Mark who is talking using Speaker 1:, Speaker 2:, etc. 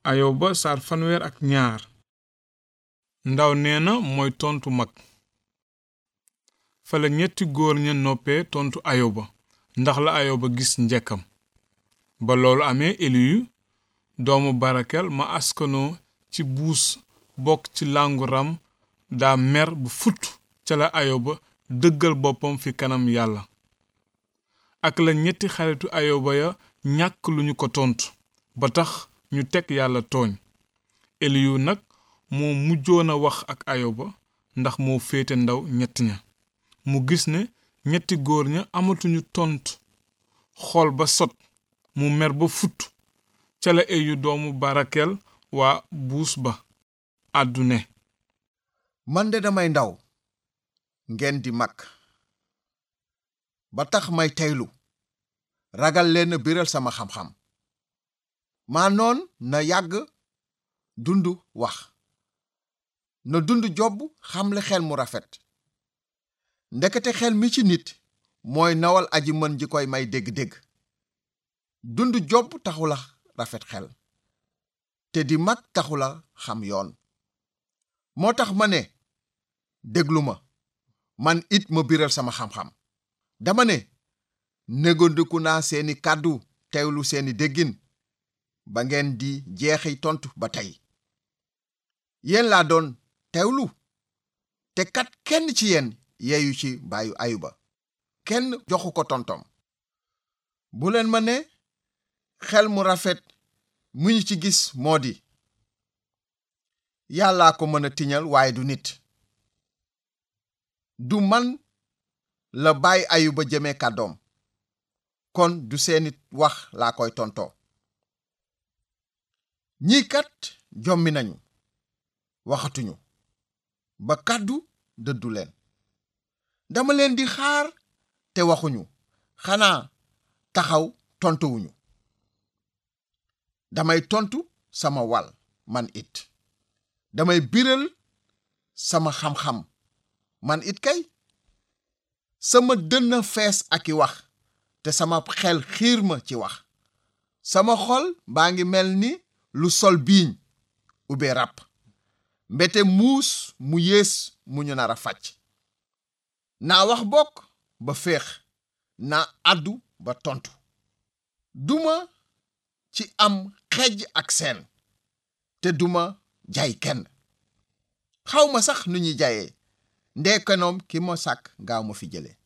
Speaker 1: ayoba saar fanweer ak ñaar ndaw nee na mooy tontu mag fala ñetti góor ña noppee tontu ayoba ndax la ayoba gis njekkam ba loolu amee eliyu doomu barakel ma askanoo ci buus bokk ci làngu ram daa mer bu futt ca la ayoba dëggal boppam fi kanam yàlla ak la ñetti xaritu ayoba ya ñàkk lu ñu ko tontu ba tax ñu teg yàlla tooñ eliyu nag moo mujjoon a wax ak ayoba ndax moo féete ndaw ñett ña mu gis ne ñetti góor ña amatuñu tontu xool ba sot mu mer ba futt ca la eyu doomu barakel waa buus ba àddu ne
Speaker 2: man de damay ndaw ngeen di mag ba tax may teylu ragal leen biral sama xam-xam maa noon na yàgg dund wax na dund jobb xamle xel mu rafet ndekete xel mi ci nit mooy nawal aji mën ji koy may dégg-dégg dund jobb taxula rafet xel te di mag taxula xam yoon moo tax ma ne déglu ma man it ma biral sama xam-xam dama ne négandiku naa seeni kàddu teewlu seeni déggin ba ngeen di jeexi tontu ba tey yéen laa doon teewlu te kat kenn ci yéen yeeyu ci baayu ayuba kenn joxu ko tontom bu leen ma ne xel mu rafet mu ñu ci gis moo di yàllaa ko mën a tiñal waaye du nit du man la bàyyi ayuba jëme kàddoom kon du seeni wax laa koy tontoo ñii kat jommi nañu waxatuñu ba kàddu dëddu leen dama leen di xaar te waxuñu xanaa taxaw tontuwuñu damay tontu sama wàll man it damay biral sama xam-xam man it kay sama dënn fees ak i wax te sama xel xiir ma ci wax sama xol baa ngi mel ni lu sol biiñ ube ràpp mbete muus mu yées mu ñu nar a fàcc naa wax bokk ba féex naa àddu ba tontu duma ci am xejj ak seen te duma jaay kenn xawma sax nu ñuy jaayee ndeekanoom ki ma sàkk gaaw ma fi jële